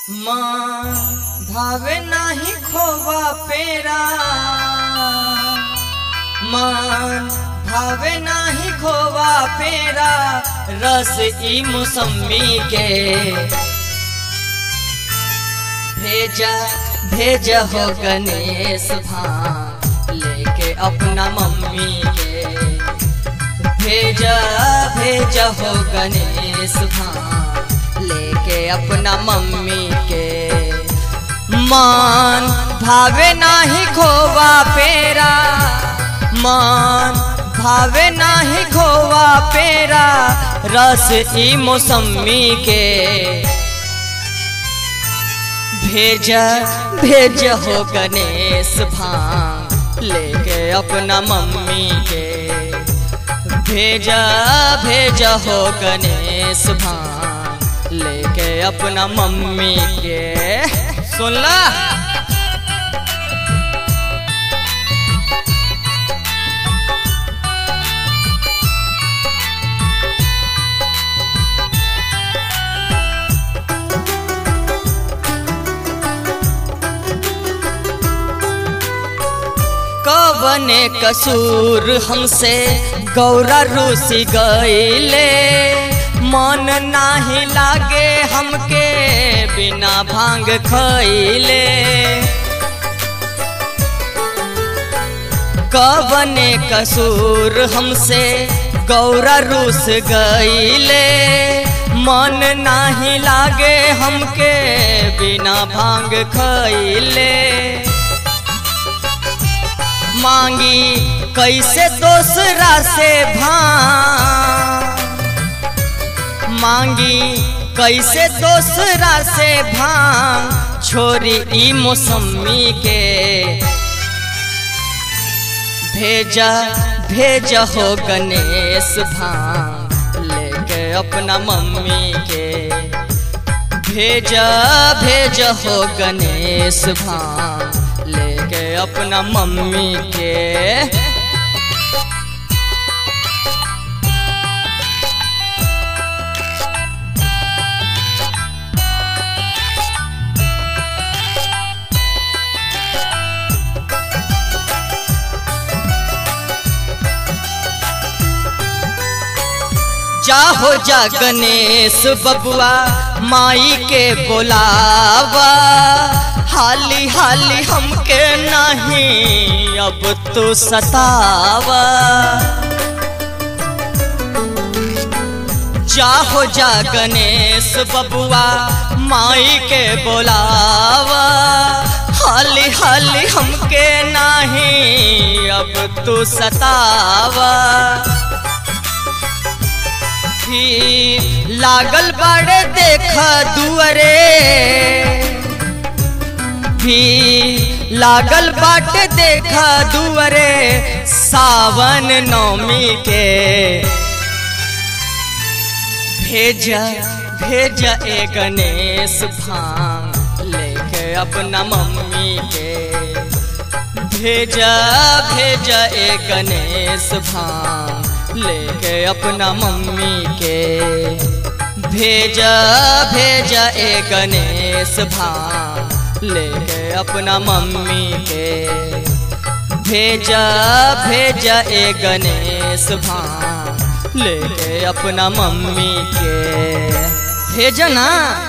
माँ भावे नाही खोवा पेरा मान भावे नाही खोवा पेरा रस ई मौसमी के भेजा भेजा हो गणेश भान लेके अपना मम्मी के भेजा भेजा हो गणेश भान लेके अपना मम्मी के मान भावे नाही खोवा पेरा मान भावे नाही खोवा पेरा रस ई मौसमी के भेजा भेज हो गणेश भांग लेके अपना मम्मी के भेजा भेजा हो गणेश भांग लेके अपना मम्मी के सुनला कवने कसूर हमसे गौरा रूसी गईले मन नाही लागे हमके बिना भांग खैले कवने कसूर हमसे गौरा रूस गईले मन नाही लागे हमके बिना भांग खैले मांगी कैसे दूसरा से भांग मांगी कैसे दूसरा से भांग छोरी ई मौसमी के भेजा भेजा हो गणेश भांग लेके अपना मम्मी के भेजा भेजा हो गणेश भांग लेके अपना मम्मी के जाहो जा गणेश बबुआ माई के बोलावा हाली हाली हमके नहीं अब तो सतावा जाहो जा गणेश बबुआ माई के बोलावा हाली हाली हमके नहीं अब तो सतावा फिर लागल बड़े देख दुअरे भी लागल बाट देख दुअरे सावन नौमी के भेजा भेजा ए गणेश भांग लेके अपना मम्मी के भेजा भेजा ए गणेश भांग लेके अपना मम्मी के भेजा भेजा ए गणेश भांग लेके अपना मम्मी के भेजा भेजा ए गणेश भांग लेके अपना मम्मी के भेजा ना